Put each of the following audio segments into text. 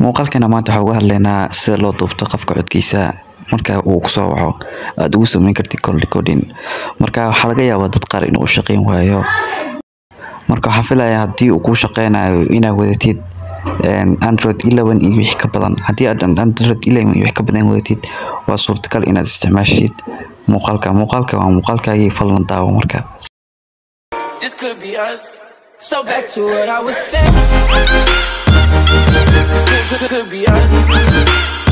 muuqaalkana maanta waxaa uga hadlaynaa sida loo duubto qofka codkiisa marka uu kusoo waco aada ugu sameyn kartid call recording marka waxaa laga yaabaa dad qaar inuu shaqeyn waayo marka waxaan filayaa haddii uu kuu shaqeynayo inaad wadatid android eleven iyo wixii ka badan haddii aad android eleven iyo wixii ka badan wadatid waa suurtagal inaad isticmaashid muuqaalka muuqaalka waa muuqaalkaagii fadlan daawo marka This could be us. So back to what I was saying. Could, could, could be us.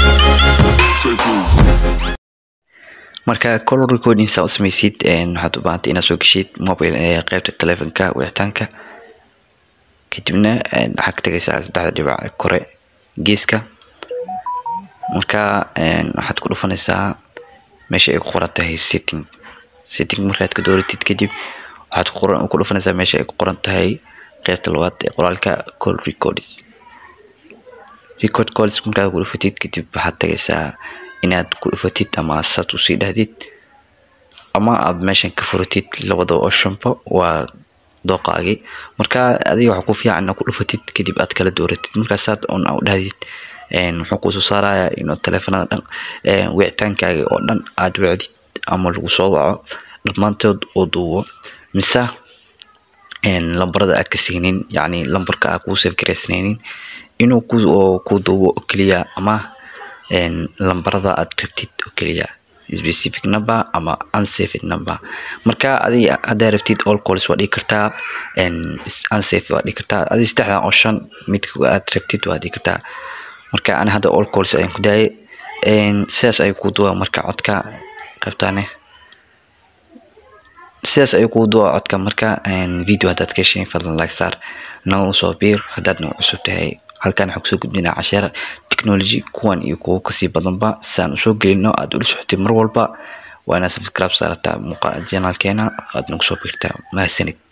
marka call recording saa u sameysid waxaad u baahantay inaad soo geshid mobile ee qeybta telefonka wicitaanka kadibna waxaad ka tagaysaa saddexda dhibac kore geeska marka waxaad ku dhufanaysaa meesha ay ku qoran tahay setting setting markaad ka dooratid kadib waxaad ku dhufanaysaa meesha ay ku qoran tahay qeybta labaad ee qoraalka call records record calls markaad ku dhufatid kadib waxaad tagaysaa inaad ku dhufatid ama saad usii dhahdid ama aad meeshan ka furatid labada optionba waa dooqaagii marka adiga waxaa ku fiican inaad ku dhufatid kadib aad kala dooratid markaa saad on u dhahdid wuxuu kusoo saarayaa inuu teleefanada dhan wicitaankaaga oo dhan aad wacdid ama lagu soo waco dhammaantood oo duubo mise lambarada aad ka signin yacni lambarka aad kuu save garaysnaynin inuu ku ku duubo oo keliya ama lambarada aad rabtid oo keliya specific number ama unsaved number marka adiga haddaa rabtid all calls waa dhigi kartaa unsaved waa dhigi kartaa adiga saddexdan oo shan midka aad rabtid waa dhigi kartaa marka ani hadda all calls ayaan ku daayay sidaas ayuu kuu duwaa marka codka qaybtaane sidaas ayuu kuu duwaa codka marka video haddaad ka heshay fadlan like saar nagu soo biir haddaad nagu cusub tahay halkan waxaan kusoo gudbinaa casheer technology kuwan iyo kuwo kasii badanba saan usoo gelino aad ula socotay mar walba waa inaad subscribe saarataa muuqaal janaalkeena aad nagu soo biirtaa mahadsanid